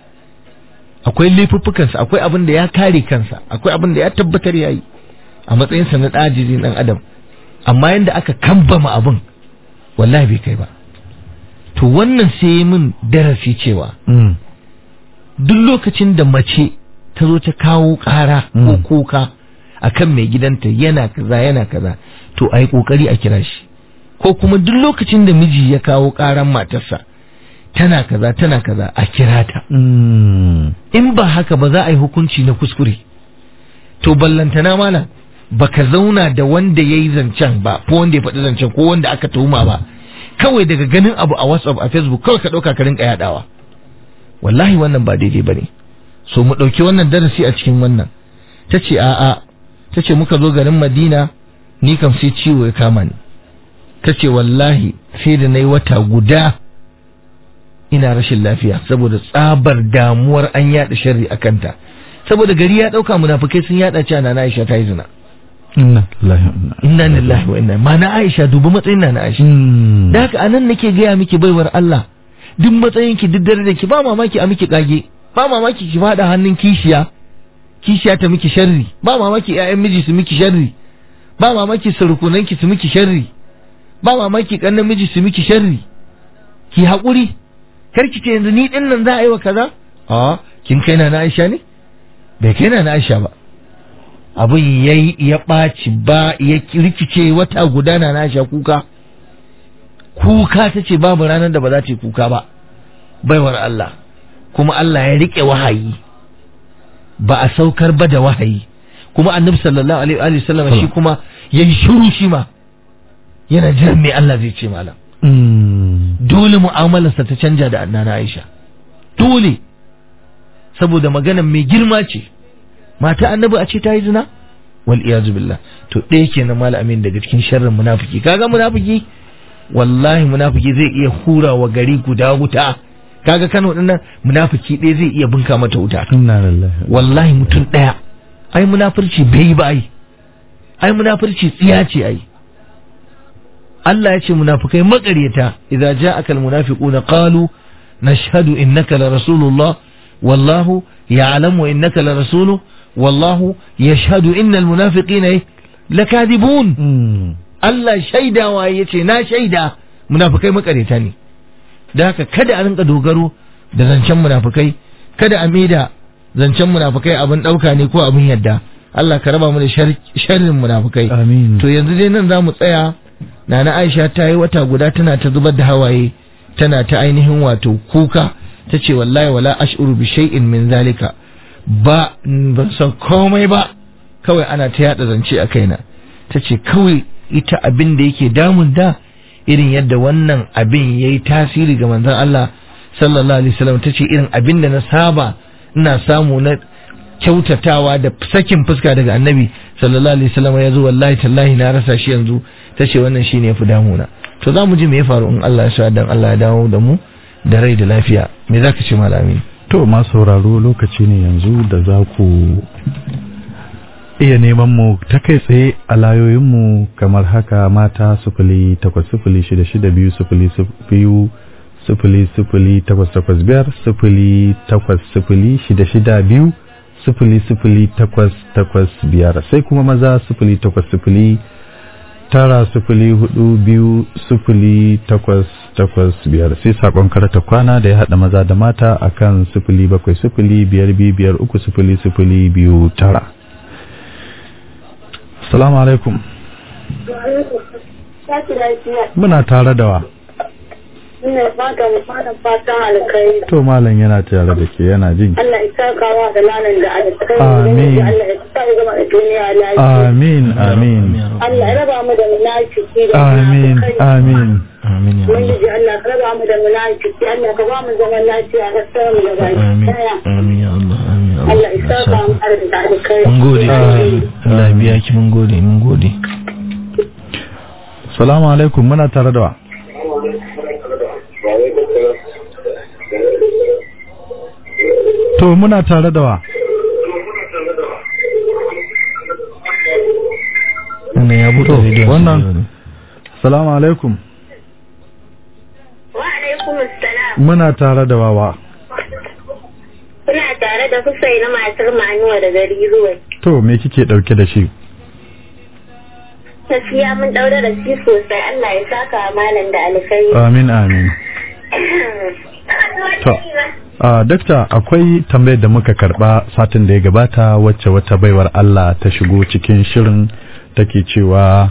akwai laifuffukansa akwai abin da ya kare kansa akwai abin da ya tabbatar ya yi a matsayinsa na ɗajizi ɗan adam amma yadda aka kambama abin wallahi bai kai ba to wannan sai min darasi cewa Mm. duk lokacin da mace ta zo ta kawo ƙara ko Mm. kuka akan mai gidanta yana kaza yana kaza to a yi ƙoƙari a kira shi ko kuma duk lokacin da miji ya kawo ƙaran matarsa tana kaza tana kaza a kira ta Mm. in ba haka ba za a yi hukunci na kuskure to ballantana malam baka zauna da wanda ya yi zancen ba ko wanda ya faɗi zancen ko wanda aka tuhuma ba kawai daga ganin abu a whatsapp a facebook kawai ka ɗauka ka rinka yaɗawa wallahi wannan ba daidai ba ne so mu ɗauki wannan darasi a cikin wannan ta ce a'a ta ce muka zo garin madina ni kam sai ciwo ya kama ni ta ce wallahi sai da na yi wata guda ina rashin lafiya saboda tsabar damuwar an yaɗa sharri a kanta saboda gari ya ɗauka munafukai sun yaɗa cewa na Aisha ta yi zina Inna lillahi wa inna inna lillahi wa inna ma na Aisha dubi matsayin na na Aisha Mm. da haka anan nake gaya miki baiwar Allah duk matsayin ki duk dare da ki ba mamaki a miki kage ba mamaki ki fada hannun kishiya kishiya ta miki sharri ba mamaki ƴaƴan miji su miki sharri ba mamaki surukunan ki su miki sharri ba mamaki kannan miji su miki sharri ki haƙuri kar ki ce yanzu ni din nan za a yi wa kaza a kin kai na na Aisha ne bai kai na na Aisha ba abin yayi ya ɓaci ba ya rikice wata guda na na Aisha kuka kuka ta ce babu ranar da ba za ta yi kuka ba baiwar Allah kuma Allah ya riƙe wahayi ba a saukar ba da wahayi kuma annabi sallallahu alaihi wa sallam shi kuma ya yi shiru shi ma yana jiran me Allah zai ce malam Mm. dole mu'amalarsa ta canja da annana Aisha dole saboda maganar mai girma ce mata annabi a ce ta yi zina wal iyazu billah to ɗaya kenan malamin daga cikin sharrin munafiki kaga munafiki wallahi munafiki zai iya hura wa gari guda wuta kaga Kano dinnan munafiki ɗaya zai iya bunka mata wuta Inna lillahi wa wallahi mutum ɗaya ai munafurci bai yi ba ai ai munafurci tsiya ce ai Allah ya ce munafikai maƙaryata idza ja'aka almunafiquna qalu nashhadu innaka la rasulullah wallahu ya'lamu innaka la rasuluhu wallahu yashhadu innal munafiqina lakadibun Mm. Allah shaidawa ya ce na shaida munafukai makareta ne da haka kada a rinka dogaro da zancen munafukai kada a maida zancen munafukai abin ɗauka ne ko abin yadda Allah ka raba mu da shar- sharrin munafukai Amin. to yanzu dai nan za mu tsaya nana Aisha ta yi wata guda tana ta zubar da hawaye tana ta ainihin wato kuka ta ce wallahi wala ash'uru bi shay'in min zalika ba ban san komai ba kawai ana ta yada zance a kaina ta ce kawai ita abin da yake damun da irin yadda wannan abin ya yi tasiri ga manzon Allah sallallahu alaihi wasallam ta ce irin abin da na saba ina samu na kyautatawa da sakin fuska daga annabi sallallahu alaihi wasallam ya zo wallahi tallahi na rasa shi yanzu ta ce wannan shine ya fi damuna to za mu ji me ya faru in Allah ya sa dan Allah ya dawo da mu da rai da lafiya me za ka ce malami To masu sauraro lokaci ne yanzu da za ku iya neman mu ta kai tsaye a layoyinmu kamar haka mata sufuli takwas sufuli shida shida biyu sufuli suf- biyu sufuli sufuli takwas takwas biyar sufuli takwas sufuli shida shida biyu sifili sifili takwas takwas biyar sai kuma maza sifili takwas sifili tara sifili hudu biyu sifili takwas takwas biyar sai sakon karata kwana da ya haɗa maza da mata akan sifili bakwai sifili biyar biyu biyar uku sifili sifili biyu tara salamu alaikum muna tare da wa Ina fata da fatan fatan alkai. to malam yana tare da ke yana jin Allah ya saka wa da lalan da alkai. Amin. Allah ya sa ya gama da duniya lafiya. amin amin Allah ya raba mu da munafiki da amin munafikai. amin amin ya Allah Ubangiji Allah ka raba mu da munafiki. Allah ka ba mu zaman lafiya ka sa mu da baki amin daya. amin ya Allah amin ya Allah ya saka mu da alkai. mun gode Amin. Allah ya biya ki mun gode mun gode salamu alaikum muna tare da wa to muna tare da wa wannan ya buɗe To, rediyon wannan- salamu alaikum Wa alaikum assalam. muna tare da wawa Kuna tare da Husaina matar Manuwa da gari ruwa. to me kike dauke da shi Gaskiya mun daure da shi sosai Allah ya saka malam da alkai. amin amin To, a dakta akwai tambayar da muka karba satin da ya gabata wacce wata baiwar Allah ta shigo cikin shirin take cewa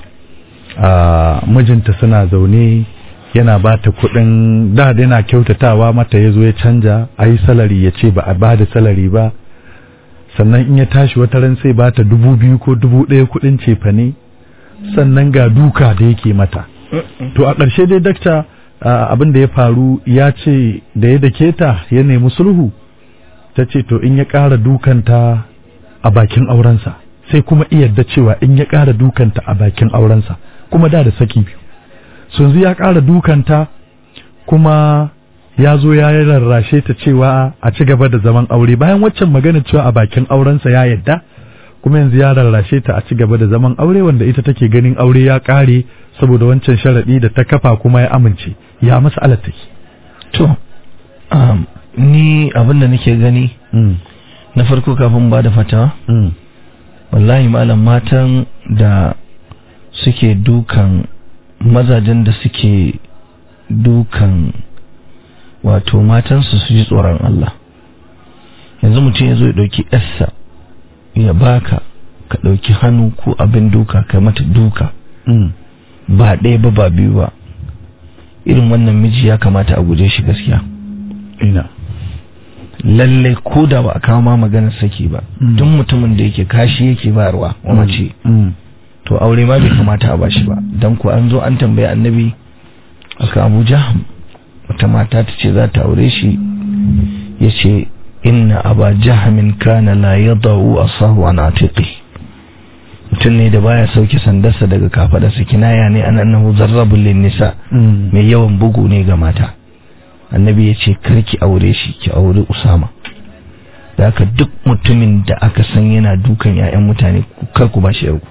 a mijinta suna zaune yana ba ta kuɗin da da yana kyautatawa mata ya zo ya canja a yi salari ya ce ba a ba da salari ba sannan in ya tashi wata ran sai ba ta dubu biyu ko dubu ɗaya kuɗin cefane sannan ga duka da yake mata to a ƙarshe dai dakta a, abin da ya faru ya ce da ya dake ta ya nemi sulhu ta ce to in ya ƙara dukanta a bakin aurensa sai kuma iya da cewa in ya ƙara dukanta a bakin aurensa kuma da da saki biyu so yanzu ya ƙara dukanta kuma ya zo ya yi rarrashe ta cewa a ci gaba da zaman aure bayan waccan magana cewa a bakin aurensa ya yadda kuma yanzu ya rarrashe ta a ci gaba da zaman aure wanda ita take ganin aure ya ƙare saboda wancan sharaɗi da ta kafa kuma ya amince ya masa alattaki to um, ni abin da nake gani mm. na farko kafin ba da fatawa mm. wallahi malam matan da suke dukan mazajen da suke dukan wato matansu su ji tsoron Allah yanzu mutum ya zo ya ɗauki yarsa ya baka ka ɗauki hannu ko abin duka ka mata duka mm. ba ɗaya ba ba biyu ba irin wannan miji ya kamata a guje shi gaskiya ina lallai ko da ba a kawo ma maganar saki ba Mm. duk mutumin da yake kashi yake bayarwa wa mace mm. to aure ma bai kamata a bashi ba dan ko an zo an tambaye annabi aka Abu Jahm wata mata ta ce za ta aure shi yace inna aba jahmin kana la yadau asahu an atiqi mutum ne da baya sauke sandarsa daga kafadarsa kinaya ne an annahu zarrabul lin nisa mm. mai yawan bugu ne ga mata annabi ya ce karki aure shi ki aure usama da haka duk mutumin da aka san yana dukan 'ya'yan mutane ku- kar ku bashi yarku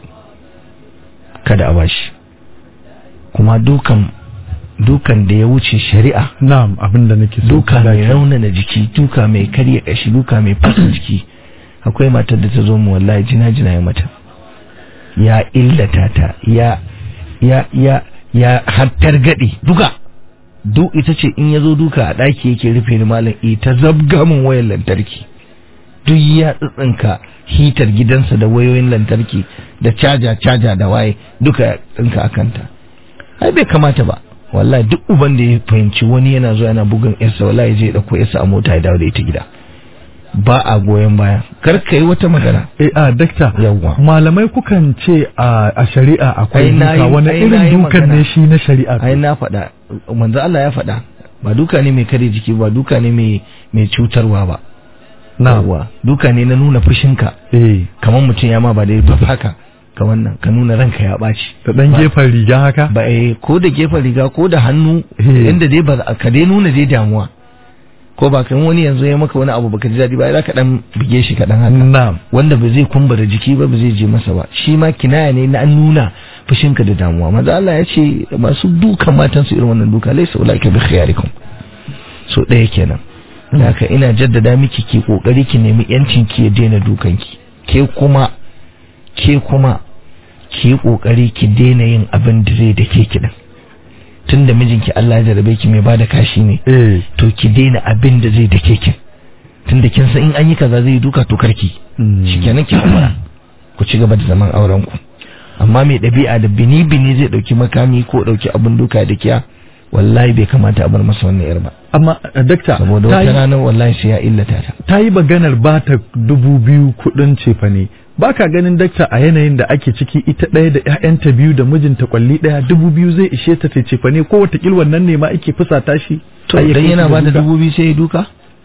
kada a bashi kuma dukan dukan da ya wuce shari'a na'am abinda nake so duka mai Daki. raunana jiki duka mai karya kashi duka mai fasa jiki akwai matar da ta zo mu wallahi jina jina ya mata ya illata ta ya ya ya ya hattar gadi duka duk ita ce in ya zo duka a ɗaki yake rufe ni malam ita zabga min wayar lantarki duk ya tsitsinka hitar gidansa da wayoyin lantarki da caja caja da waye duka ya tsinka a kanta ai bai kamata ba wallahi duk uban da ya fahimci wani yana zuwa yana bugun yarsa wallahi zai dauko yarsa a mota ya dawo da ita gida ba a goyon baya kar ka yi wata magana eh a dakta Yawwa. malamai kukan ce a a shari'a akwai Ai, na duka yi- wani ai, irin na yi dukan magana. ne shi na shari'a ai na faɗa manzo Allah ya faɗa ba duka ne mai kare jiki ba duka ne mai mai cutarwa ba na Yawwa. duka ne na nuna fushinka eh kamar mutum ya ma ba da ba haka ka wannan ka nuna ranka ya ɓaci da dan Ba- gefen riga haka ba eh ko da gefen riga ko da hannu Eh. inda dai ba za- ka dai nuna dai damuwa ko ba kan wani yanzu ya maka wani abu baka ji daɗi ba ai za ka dan bige shi kaɗan haka na'am wanda ba zai kumbura jiki ba ba zai je masa ba shi ma kinaya ne na an nuna fushinka da damuwa maza Allah ya ce masu dukan matan su irin wannan duka laisa ulaika bi khiyarikum so ɗaya kenan da haka ina jaddada miki ki kokari ki nemi yancin ki ya daina dukanki ke kuma ke kuma ki yi kokari ki daina yin abin da zai da ke kidan tun da mijinki Allah ya jarabe ki mai bada kashi ne eh to ki daina abin da zai da ke kin tun da kin san in an yi kaza zai yi duka to karki shikenan ki hakura ku ci gaba da zaman auren ku amma mai ɗabi'a da bini bini zai ɗauki makami ko ɗauki abin duka da kiya wallahi bai kamata a bar masa wannan yar ba amma uh, dakta saboda ta wata yi- rana wallahi sai ya illata ta ta yi maganar ba ta dubu biyu kudin cefane ba ka ganin dakta a yanayin da ake ciki ita ɗaya da ‘ya'yanta biyu da mijinta kwalli ɗaya dubu biyu zai ishe ta ta cefane ko watakil wannan ne ma ake fusata shi to Har ya idan kai yana shi ba ga ta duka. dubu biyu sai ya duka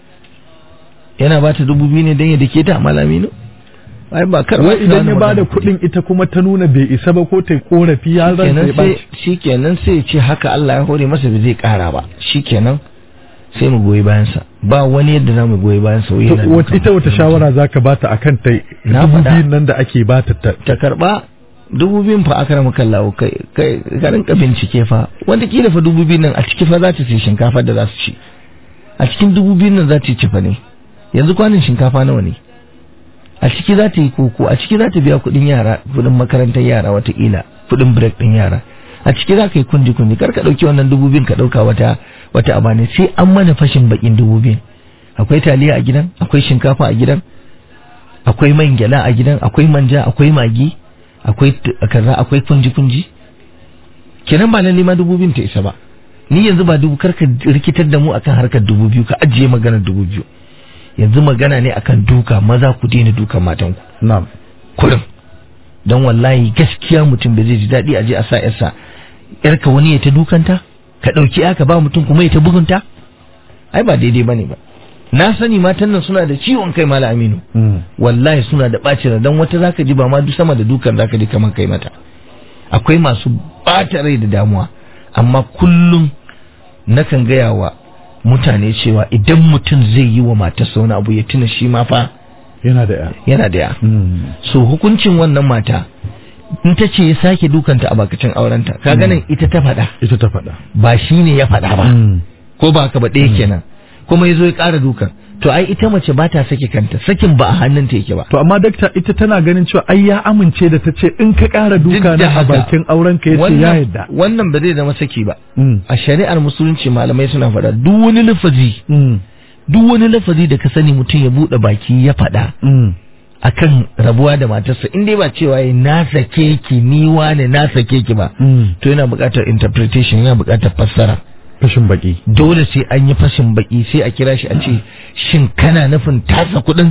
yana ba ta dubu biyu ne don ya dake ta malami no ai ba kar wai idan ya bada kuɗin ita kuma ta nuna bai isa ba ko ta yi korafi ya ran kenan sai sai ɓaci shikenan sai ya ce haka Allah ya hore masa bai zai kara ba shikenan sai mu goyi bayan sa ba wani yadda za mu goyi bayan sa wai To, yana wat- dukan ita wata mutum. shawara za ka bata a kan ta Na dubu faɗa. biyun nan da ake bata ta ta karba dubu biyun fa aka rama kallawo kai kai ka rinka bincike fa wanda kila fa dubu biyun nan a ciki fa za ta ci shinkafa da za su ci a cikin dubu biyun nan za ta ci fa ne yanzu kwanin shinkafa nawa ne a ciki za ta yi koko a ciki za ta biya kuɗin yara kuɗin makarantar yara watakila kuɗin break ɗin yara a ciki za ka yi kundi kundi kar ka ɗauki wannan dubu biyun ka ɗauka wata wata abane sai an mana fashin bakin dubu biyun akwai taliya a gidan akwai shinkafa a gidan akwai man gyada a gidan akwai manja akwai magi akwai t- kaza akwai kunji kunji kenan ba lalle ma dubu biyun ta isa ba ni yanzu ba dubu karka rikitar da mu akan harkar dubu biyu ka ajiye maganar dubu biyu yanzu magana ne akan duka maza ku daina dukan matanku na'am kurin don wallahi gaskiya mutum bai zai ji daɗi a je a sa yarsa yarka wani ya ta dukanta ka ɗauki aka ba mutum kuma ya ta bugunta ai ba daidai bane ba na sani matan nan suna da ciwon kai mala aminu Mm. wallahi suna da ɓacin rai don wata zaka ji ba ma duk sama da dukan zaka ji kamar kai mata akwai masu ɓata rai da damuwa amma kullum nakan gaya wa mutane cewa idan mutum zai yi wa matarsa wani abu ya tuna shi ma fa yana da ya yana da ya Mm. so hukuncin wannan mata in ta ce ya sake dukanta a bakacin aurenta ka ganin ita ta faɗa ita ta faɗa ba shi ne ya faɗa ba Mm. ko ba ka ba ɗaya kenan kuma ya zo ya ƙara dukan to ai ita mace ba ta sake kanta sakin ba a hannunta yake ba To amma dakta ita tana ganin cewa ai ya amince da ta ce in ka ƙara duka Duk da na a haka, bakin auren ka yace ya wannan- yadda. wannan ba zai zama saki ba Mm. a shari'ar musulunci malamai suna faɗa duk wani lafazi Mm. duk wani lafazi da ka sani mutum ya buɗe baki ya faɗa Mm. akan rabuwa da matarsa in dai ba cewa ya na sake ki ni wane na sake ki ba Mm. to yana buƙatar interpretation yana buƙatar fassara Fashin baki. dole sai an yi fashin baki sai a kira shi a ce shin kana nufin tasa kuɗin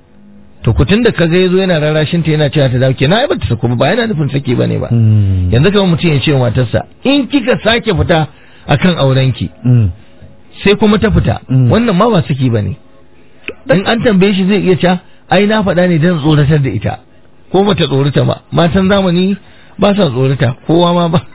to kutun da kaga yazo yana rarashin ta yana cewa ta dawo kenan ai bata sako ba ba yana nufin sake bane ba Mm. yanzu kamar mutum ya ce wa matarsa in kika sake fita akan aurenki Mm. sai kuma ta fita Mm. wannan ma ba saki bane in an tambaye shi zai iya cewa ai na faɗa ne don tsoratar da ita ko bata tsorata ba matan zamani ba sa tsorata kowa ma ba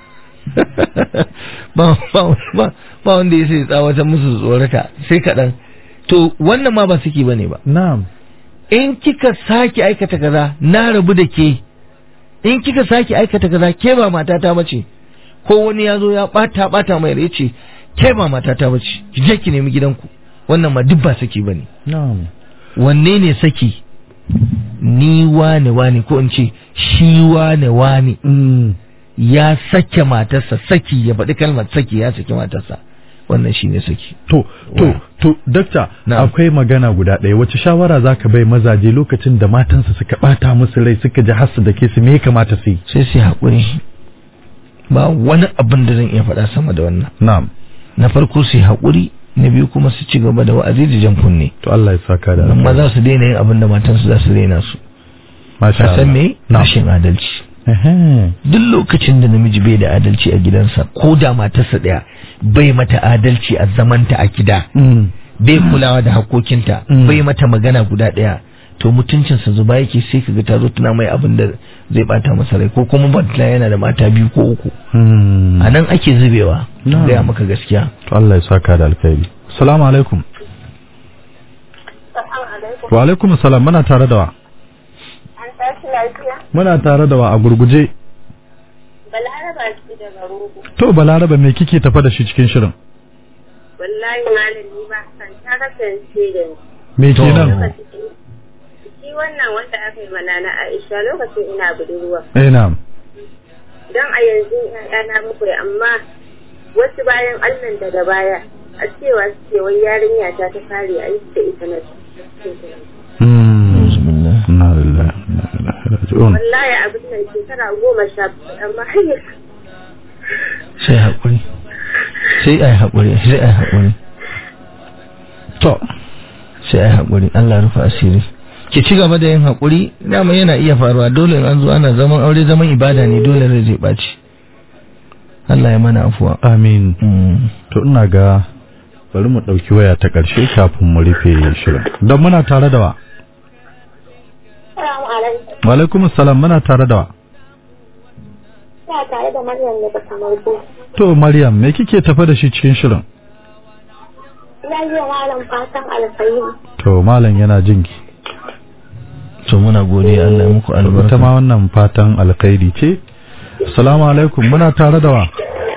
ba ba ba ba wanda ya sai tsawatar musu tsorata sai kaɗan to wannan ma ba saki bane ba Na'am. in kika sake aikata kaza na rabu da ke in kika sake aikata kaza ke ba matata bace ko wani ya zo ya bata bata mai rai ce ke ba matata bace ki je ki nemi gidanku wannan ma duk ba saki bane Na'am. wanne ne saki ni wane wane ko in ce shi wane wane Mm. ya sake matarsa saki ya faɗi kalmar saki ya saki matarsa wannan shine saki To, to, to, dakta, Na'am. akwai magana guda ɗaya. Wace shawara za ka bai mazaje lokacin da matansa suka ɓata musu rai suka ji hasu da ke su me ya kamata su yi? sai sai haƙuri ba wani abin da zan iya faɗa sama da wannan Na'am. na farko su yi haƙuri na biyu kuma su ci gaba da wa'azi da jan kunne To Allah ya saka da amma za su daina yin abin da matansu za su daina su Masha ka san Allah. me Na'am. rashin adalci Ehe. duk lokacin da namiji bai da adalci a gidansa ko da matarsa ɗaya bai mata adalci a zamanta a gida Mm. bai kulawa da hakokinta Mm. bai mata magana guda ɗaya to mutuncinsa zuba yake sai kaga ta zo tana mai abin da zai bata masa rai ko kuma batla yana da mata biyu ko uku Mm. a nan ake zubewa Na'am. gaya maka gaskiya To Allah ya saka da alkhairi. Assalamu alaikum. Wa alaikum salam muna tare da wa. An tashi lafiya? Muna tare da wa a gurguje. Balaraba ce daga rogo. To Balaraba me kike tafa da shi cikin shirin? wallahi malam ni ba san ta kasance da ni me kenan shi wannan wanda aka yi mana na Aisha lokacin ina budurwa eh na'am don a yanzu ‘ya'yana muku amma wasu bayan Allah daga baya a cewa suke wai yarinya ta ta fare a yi da ita na Hmm. bismillah Inna lillahi wa inna ilaihi raji'un. wallahi abin nan shekara goma sha bakwai amma har yanzu sai haƙuri sai ai haƙuri sai ai haƙuri To, sai ai haƙuri Allah ya rufe asiri ki ci gaba da yin haƙuri dama yana iya faruwa dole in an zo ana zaman aure zaman ibada ne dole rai zai ɓaci Allah ya mana afuwa amin. Mm. To ina ga bari mu ɗauki waya ta ƙarshe kafin mu rufe shirin. Don muna tare da wa? Salamu alaikum. Wa alaikum salam muna tare da wa? Ina tare da Maryam ne daga Marko. To Maryam me kike tafe da shi cikin shirin? Ina yi wa malam fatan alkhairi. To malam yana jinki. to muna godiya Allah ya muku Ita albarka ma wannan fatan alkhairi ce. Assalamu alaikum muna tare da wa?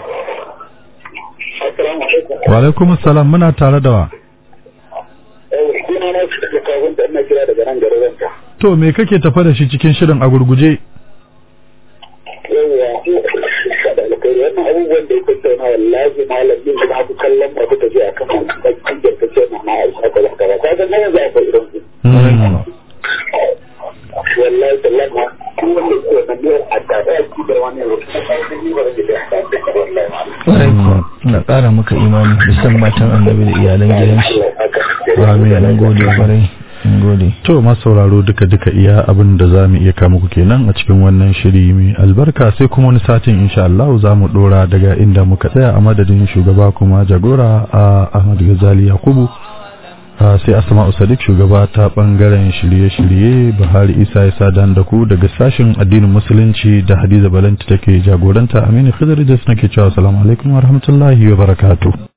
Wa alaikum salam muna tare da wa? Suna na su daga kawun da ina kira daga nan garin ranka. To me kake tafe da shi cikin shirin a gurguje? Yawwa, da alkhairi wannan abubuwan da ya tattauna wallahi malam din da abu kallon ba ku tafi akan wannan bakin da kace na na aisha ka zaka ba. Kaga nan yanzu akwai irin su. Hmm. Wallahi tallahi ma ku wanda ke wannan ne a da ya ki da wani rubutu. Sai ni ba da da wallahi. Ƙwarai kuwa na ƙara maka imani da san matan annabi da iyalan gidan shi Amin. mun gode kwarai mun gode To masauraro duka-duka iya abin da za mu iya kama ku kenan a cikin wannan shiri mai albarka sai kuma wani satin insha Allah za mu dora daga inda muka tsaya a madadin shugaba kuma jagora a Ahmad Ghazali Yakubu a sai Asma'u Sadiq shugaba ta bangaren shirye-shirye Buhari Isa ya sadan da ku daga sashin addinin musulunci da Hadiza Balanti take jagoranta Aminu Khidr Idris nake cewa assalamu alaikum wa rahmatullahi wa barakatuh